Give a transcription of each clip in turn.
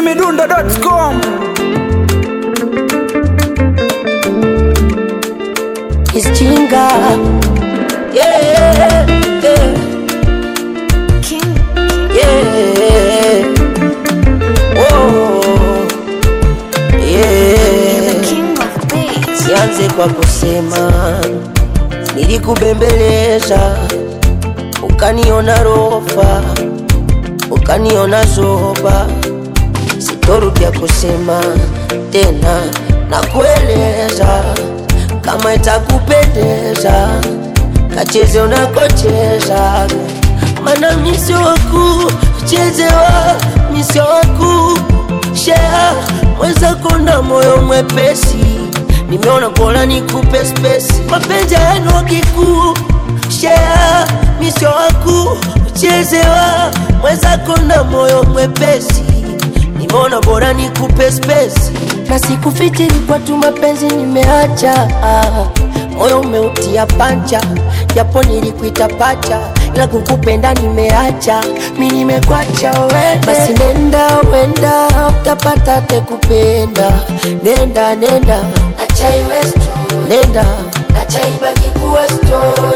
chizimidundo.com It's Chinga. Yeah, yeah, King, yeah. Oh, yeah. the king of bass. Nianze kwa kusema nilikubembeleza, ukaniona rofa, ukaniona zoba, sitorudia kusema tena na kueleza kama itakupendeza, kacheze unakocheza, mana misio waku chezewa misio waku shea mwenzako na moyo mwepesi nimeona bora nikupe spesi mapenzi yenu kikuu shea misio waku chezewa mwenzako na moyo mwepesi nimeona bora nikupe spesi na sikufikiri kwa tu mapenzi nimeacha moyo umeutia pancha japo nilikuita pacha ila kukupenda nimeacha mi nimekwacha wende basi nenda wenda utapata tekupenda nenda nenda acha iwe story. nenda acha ibaki kuwa story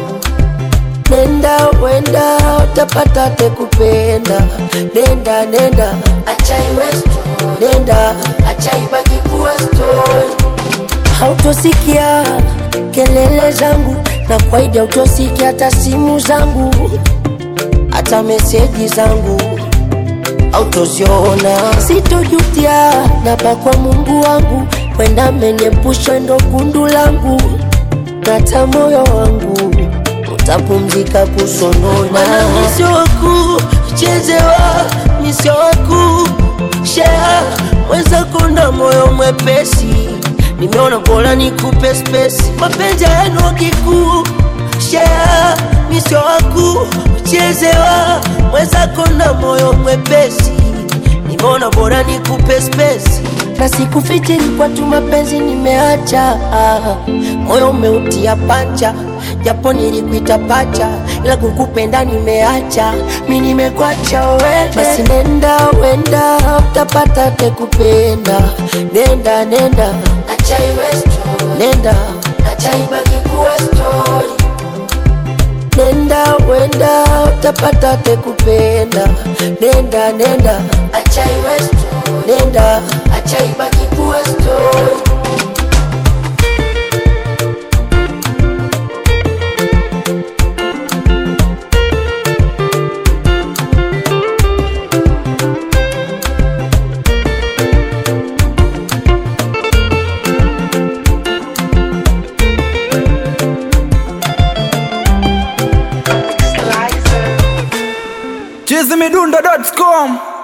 nenda wenda utapata tekupenda nenda nenda acha iwe story. nenda acha ibaki kuwa story hautosikia kelele zangu na kwaidi hautosikia hata simu zangu hata meseji zangu autoziona sitojutia napa kwa mungu wangu kwenda menyepusha ndo gundu langu nata moyo wangu utapumzika kusonona misio waku chezewa misio waku shea mwenzako na moyo mwepesi nimeona bora nikupe spesi mapenzi yenu kikuu shea misio waku chezewa mwenzako na moyo mwepesi nimeona bora nikupe spesi na sikufikiri kwa tu mapenzi nimeacha moyo umeutia pancha japo nilikuita pacha ila kukupenda nimeacha mi nimekwacha wende basi nenda wenda utapata tekupenda nenda nenda acha iwe story. nenda acha ibaki kuwa story nenda wenda utapata tekupenda nenda nenda acha iwe story. nenda acha ibaki kuwa story chizimidundo.com